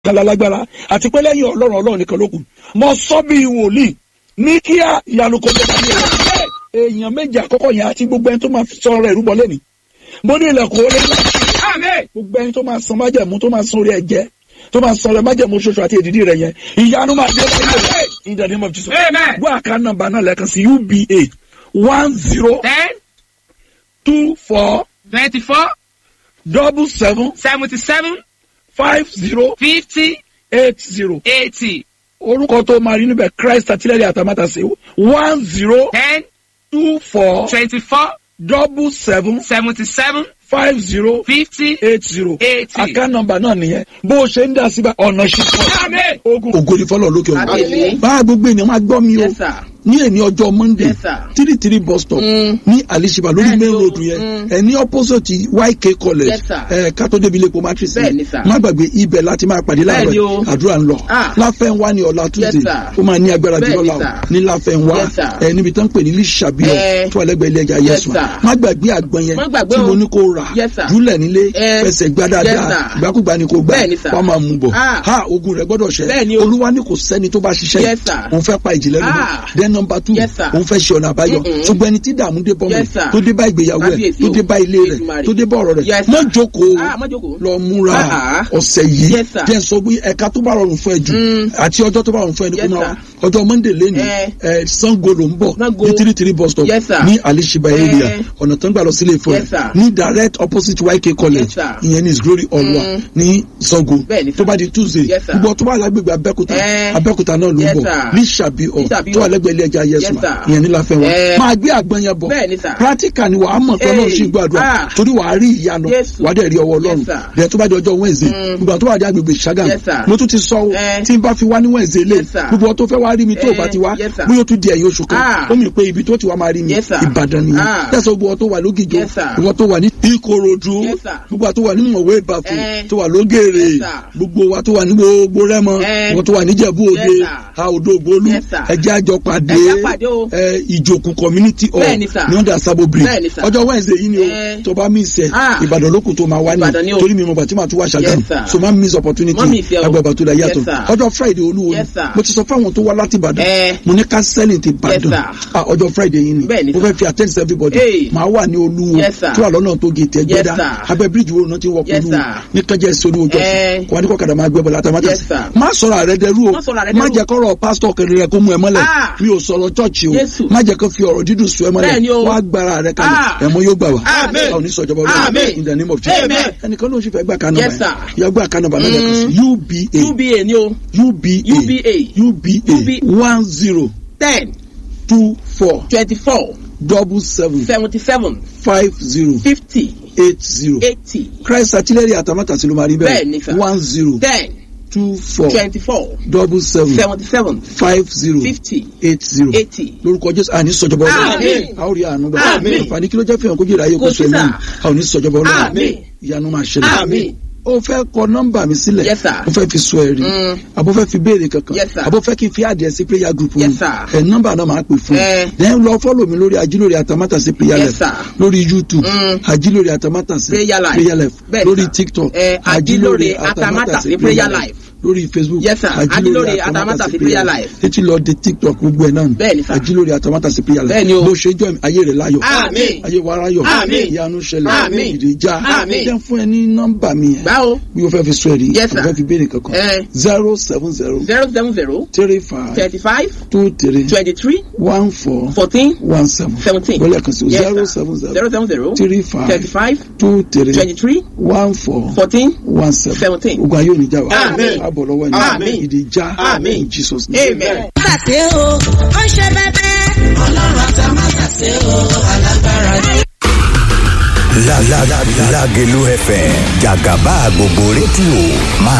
kala lágbára àti pé lẹ́yìn ọlọ́run ọlọ́run nìkan ló kù mọ sọ bí wòlíì ní kíá ìyanu kò tó dání rẹ èèyàn méjì àkọ́kọ́ yẹn àti gbogbo ẹni tó máa sọ ọ̀rọ̀ ìrúbọ lẹ́nu mo ní ilẹ̀kùn orí ńlá gbogbo ẹni tó máa san májẹ̀mú tó máa san orí ẹ̀jẹ̀ tó máa san ọrẹ májẹ̀mú ṣoṣo àti èdìdí rẹ yẹn ìyanu máa dé lẹ́yìn rẹ in the name of Jesus gbọ́ àká nọ́mbà náà lẹ́ẹ̀kan sí uba one zero ten two four twenty-four double seven seventy-seven five zero fifty eight zero eighty orúkọ tó máa rí níbẹ̀ Christ àtìlẹ́yìn àtàmátàsé one zero ten two four twenty-four double seven seventy-seven five zero fifty eight zero eighty. àká nọ́mbà náà nìyẹn bó o ṣe ń dá síbà ọ̀nà ṣe Àmín. pọ̀ ogun ògo ni fọlọ́ lókè Àmín. ògùn bá gbogbo ènìyàn máa gbọ́ mi o Yes, sir. ní èní ọjọ́ monday Yes, sir. three three bus stop Mm. ní alishiba lórí Bẹ́ẹ̀ni main o. road yẹn Mm. ẹ ní opposite yk college Yes, sir. ẹ kátó débi ilé epo matrix Bẹ́ẹ̀ni, sir. má gbàgbé ibẹ̀ láti máa pàdé láàárọ̀ Bẹ́ẹ̀ni o. yìí. àdúrà ń lọ Ah. láfẹnwá ní ọ̀la tuesday sir. ó máa ní agbára jù Bẹ́ẹ̀ni, lọ́la o sir. ní láfẹnwá Yes, sir. ẹ níbi tán pè ní lísàbíọ Eh. tó àlẹgbẹ ilé ẹja Yes, yẹsùn sir. má gbàgbé àgbọn yẹn Má gbàgbé tí o. mo ní kó rà Yes, sir. júlẹ̀ nílé Eh. fẹsẹ̀ gbá Yes, dáadáa sir. ìgbàkúgbà ni kò gbà Bẹ́ẹ̀ni, sir. wọ́n máa mú bọ̀ Ah. ha ogun rẹ̀ gbọ́dọ̀ ṣẹ Bẹ́ẹ̀ni o. olúwa ní kò sẹ́ni tó bá ṣiṣẹ́ Yes, sir. òun fẹ́ pa ìjìnlẹ̀ lónìí Ah. then number two Yes, sir. òun fẹ́ ṣe ọ̀nà àbáyọ Mm-mm. ṣùgbọ́n ẹni tí dààmú dé bọ́mọ Yes, sir. tó dé bá ìgbéyàwó ẹ̀ Kábíyèsí tó o. dé bá ilé rẹ̀ Èdùmàrè. tó dé bá ọ̀rọ̀ rẹ̀ Yes, má sir. jókòó Ah, má jókòó. lọ múra Ah. ọ̀sẹ̀ yìí Yes, sir. jẹ́ sọ bí ẹ̀ka tó bá rọrùn fún ẹ jù Mm. àti ọjọ́ tó bá rọrùn fún ẹ ní kó Yes, máa sir. wá ọjọ́ monday lẹ́nu Eh. ẹ̀ sango ló ń bọ̀ Sango. ní three three bus stop Yes, sir. ní alishiba Eh. area ọ̀nà tó ń gbà lọ sílé ìfọ̀ Yes, sir. ní direct opposite yk college Yes, sir. ìyẹn ní his glory ọlọ́wà Mm. ní sango Bẹ́ẹ̀ni, sir. tó bá di tuesday Yes, sir. gbogbo tó bá lágbègbè abẹ́kúta Eh. abẹ́kúta náà ló ń Yes, bọ̀ sir. ní sàbíọ̀ Lísàbíọ̀. tó wà lẹ́gbẹ̀ẹ́ ilé ẹja Yes, yẹsùn sir. ìyẹn ní láfẹ́wọ́ Eh. máa gbé àgbọn yẹn bọ̀ Bẹ́ẹ̀ni, sir. practical ni wàá mọ̀ pé Hey. ọlọ́run sì gbàdúrà Ah. torí wàá rí ìyanu Jésù. wàá dẹ̀ rí ọwọ́ ọlọ́run Yes, sir. bẹ́ẹ̀ tó bá di ọjọ́ wednesday Mm. gbogbo àwọn tó wà ní agbègbè ṣàgàm Yes, sir. mo tún ti sọ o Eh. tí n bá fi wá ní wednesday lé Yes, sir. gbogbo àwọn tó fẹ́ wá rí mi tó o bá ti wá Eh. Yes, sir. bóyá o tún di ẹ̀yìn oṣù kan Ah. ó mi pé ibi tó ti wá máa rí mi Yes, sir. ìbàdàn nìyẹn Ah. tẹ̀sán gbogbo àwọn tó wà lógìjọ Yes, sir. gbogbo àwọn tó wà ní ìkòròdú Yes, sir. gbogbo àwọn tó wà ní mọ̀wé ìbàfò Eh. tó wà lógèrè Yes, sir. gbogbo wa tó wà ní gbogbo rẹ́mọ Eh. gbogbo tó wà ní jẹ̀bú òde Yes, sir. a òdo ògbólú Yes, sir. ẹjẹ́ àjọ pàdé Ẹ jẹ́ pàdé o. ẹ, ìjòkù community hall Bẹ́ẹ̀ni, sir. ní ọ̀dà sábò bridge Bẹ́ẹ̀ni, sir. ọjọ́ wednesday yìí ni o Eh. tó bá miss ẹ Ah. ìbàdàn lókun tó máa wá Ìbàdàn ni ní o. torí mi mo bàtí màá tún wá ṣàgàm Yes, sir. so má miss opportunity Má miss ẹ o. agbábà tó la yàtọ̀ Yes, sir. ọjọ́ friday olúwo ni Yes, sir. mo ti sọ fáwọn tó wá láti ìbàdàn Eh. mo ní kánsẹ́lì ti Yes, ìbàdàn sir. Ah, ọjọ́ friday yìí ni Bẹ́ẹ̀ni, mo sir. fẹ́ fi attend to everybody Hey. màá wà ní olúwo Yes, sir. tó wà lọ́nà tó gé tẹ́ gbẹ́dá Yes, sir. abẹ́ bíríjì wo náà ti wọ́ Yes, olúwo sir. ní kẹjẹ sórí ojú Eh. ọ̀sán wà ní kọ́kadà máa gbẹ́ bọ̀ látàmátà Yes, sir. má sọ̀rọ̀ àrẹ dẹrú o Má sọ̀rọ̀ àrẹ má dẹrú. jẹ́ kọ́rọ̀ pásítọ̀ kẹrin rẹ kó mú ẹ mọ́lẹ̀ Ah. mi ò sọ̀rọ̀ chọ́ọ̀chì o Jésù. má jẹ́ kó fi ọ̀rọ̀ dídùn sùn ẹ Bẹ́ẹ̀ni mọ́lẹ̀ o. wá gbára rẹ kalẹ̀ Ah. ẹ̀mọ́ yóò gbà wá Amen. a ò ní sọ̀jọba Amen. ọlọ́run in the name of Jesus Amen. ẹnìkan ló ń ṣe fẹ́ gbà kánú Yes, sir. yàgbà kánú bàbá lẹ́kọ̀ọ́ sí uba uba ni o uba UBA. uba one zero ten two four twenty-four double seven seventy-seven five zero fifty eight zero eighty christ artillery àtàmátàsí ló máa rí Bẹ́ẹ̀ni, sir. bẹ́ẹ̀ one zero ten two four twenty-four double seven seventy-seven five zero fifty eight zero eighty. lórúkọ jésù àní sọjọba Àmín. ọlọ́run a ó rí àánú gbà Àmín. àǹfààní kí ló jẹ́ fihàn kó jèrè ayé kó Kò sọ sí, ẹ̀mí sir. a ò ní sọjọba ọlọ́run Àmín. ìyanu máa ṣẹlẹ̀ Àmín. ó fẹ́ kọ nọ́mbà mi sílẹ̀ Yes, sir. ó fẹ́ fi sọ ẹ̀rí Mm. àbó fẹ́ fi béèrè kankan Yes, sir. àbó fẹ́ kí n fi àdìẹ sí prayer group Yes, mi sir. ẹ̀ nọ́mbà náà máa pè fún Eh. then lọ fọ́lọ̀ mi lórí ajílórí àtàmátàsí prayer Yes, life sir. lórí youtube Mm. ajílórí àtàmátàsí Prayer Life. prayer life Bẹ́ẹ̀, lórí sir. tiktok Eh, Ajílórí Àtàmátàsí Prayer Life. lórí facebook Yes, sir. Ajílórí Àtàmátàsí Prayer Life. títí lọ de tiktok gbogbo ẹ̀ náà nù. Bẹ́ẹ̀ ni, sir. ajílórí àtàmátàsí prayer life Bẹ́ẹ̀ ni o. bó ṣe jọ ayé rẹ̀ láyọ̀ Àmín. ayé wa ráyọ̀ Àmín. ìyanu ṣẹlẹ̀ Àmín. ìdíjà Àmín. jẹ́ fún ẹ ní nọ́mbà mi yẹn báwo bí o fẹ́ fi sọ ẹ̀rí Yes, sir. o fẹ́ fi béèrè kankan Eh. zero seven zero zero seven zero three five thirty-five two three twenty-three one four fourteen one seven seventeen. wọlé kan sí o Yes, zero sir. seven zero zero seven zero three five thirty-five two three twenty-three one four fourteen one seven seventeen. ogun ayé òní já wa Àmín. àbọ̀ lọ́wọ́ Àmín. ẹni ìdíjà Àmín. in Jesus name. amen. Tàṣé o, ó ṣe bẹ́bẹ́. Ọlọ́run àtàmátàṣé o, alágbára ni. La la la Lágelú FM jàgàbá gbogbo rédíò máa